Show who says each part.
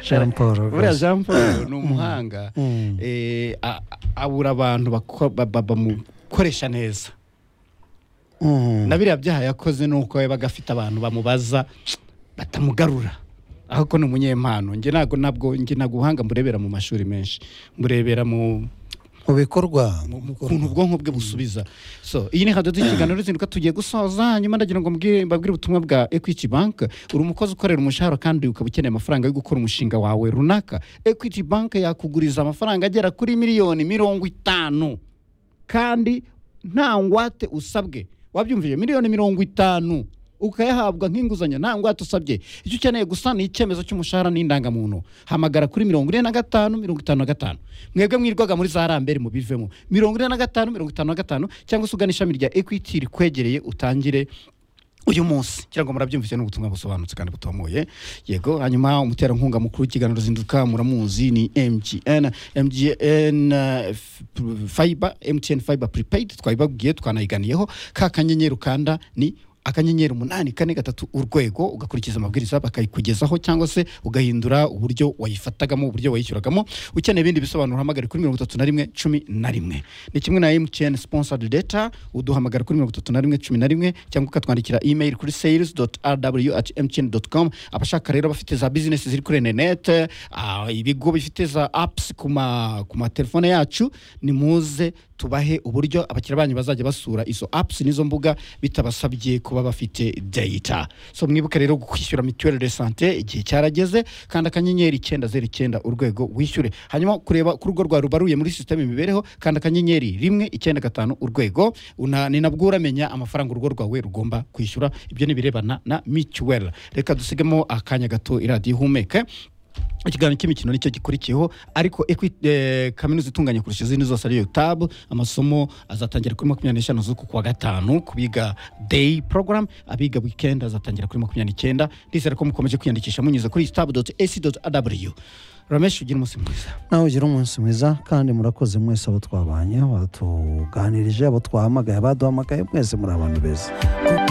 Speaker 1: Jean Paul Gaza.
Speaker 2: buriya jean paul ni umuhanga Eh, a- abura abantu bako- ba- ba- bamukoresha neza
Speaker 1: Mm.
Speaker 2: na biriya byaha yakoze ni uko yabaga afite abantu bamubaza batamugarura ahubwo ni umunyempano njye ntabwo nabwo njye ntabwo ubuhanga mburebera mu mashuri menshi mburebera mu
Speaker 1: mu bikorwa
Speaker 2: mu- mu kuntu ubwonko bwe busubiza so iyi ni hadodo y'ikiganiro ruzinduka tugiye gusoza nyuma ndagira ngo mbwire- mbabwire ubutumwa bwa equity bank uri umukozi ukorera umushahara kandi ukaba ukeneye amafaranga yo gukora umushinga wawe runaka equity bank yakuguriza amafaranga agera kuri miliyoni mirongo itanu kandi nta ngwate usabwe wabyumvije miliyoni mirongo itanu ukayahabwa nk'inguzanyo nta ngwate usabye icyo ukeneye gusa ni icyemezo cy'umushahara n'indangamuntu hamagara kuri mirongo ine na gatanu mirongo itanu na gatanu mwebwe mwirwaga muri za rambere mubivemo mirongo ine na gatanu mirongo itanu na gatanu cyangwa se ugana ishami rya ekwiti rikwegereye utangire uyu munsi cyangwa murabyumvise ni ubutumwa busobanutse kandi butomoye yego hanyuma umuterankunga mukuru w'ikiganiro zinduka muramuzi ni mgn mgn eh, f- p- fiber mtn fiber prepaid twabibabwiye twanayiganiyeho ka kanyenyeri ukanda ni akanyenyeri umunani kane gatatu urwego ugakurikiza amabwiriza bakayikugezaho cyangwa se ugahindura uburyo wayifatagamo uburyo wayishyuragamo ukeneye ibindi bisobanuro hamagare kuri mirongo itatu na rimwe cumi na rimwe ni kimwe na mtn sponsored data uduhamagara kuri mirongo itatu na rimwe cumi na rimwe cyangwa ukatwandikira email kuri sales rw at mtn com abashaka rero abafite za business ziri kuri interinete ah, ibigo bifite za apps ku ma- ku matelefone yacu nimuze tubahe uburyo abakiriya banyu bazajya basura izo apps n'izo mbuga bitabasabye kuba bafite data so mwibuke rero kwishyura mituelle de sante igihe cyarageze kandi akanyenyeri icyenda zeru icyenda urwego wishyure hanyuma kureba ku rugo rwa rubaruye muri sisiteme imibereho kandi akanyenyeri rimwe icyenda gatanu urwego Una- ni nabwo uramenya amafaranga urugo rwawe rugomba kwishyura ibyo ni ibirebana na mituelle reka dusigemo akanya gato iradiyo ihumeke ikiganiro cy'imikino nicyo gikurikiyeho ariko Equi- eh, kaminuza itunganye kurusha izindi zose ariyo tab amasomo azatangira kuri makumyabiri n'eshanu z'uku kwa gatanu ku biga day program abiga weekend azatangira kuri makumyabiri n'icyenda ndizera ko mukomeje kwiyandikisha munyuze kuri stab ac aw ramesh ugira umunsi mwiza
Speaker 1: nawe ugira umunsi mwiza kandi murakoze mwese abo twabanye abatuganirije abo twahamagaye abaduhamagaye mwese muri abantu beza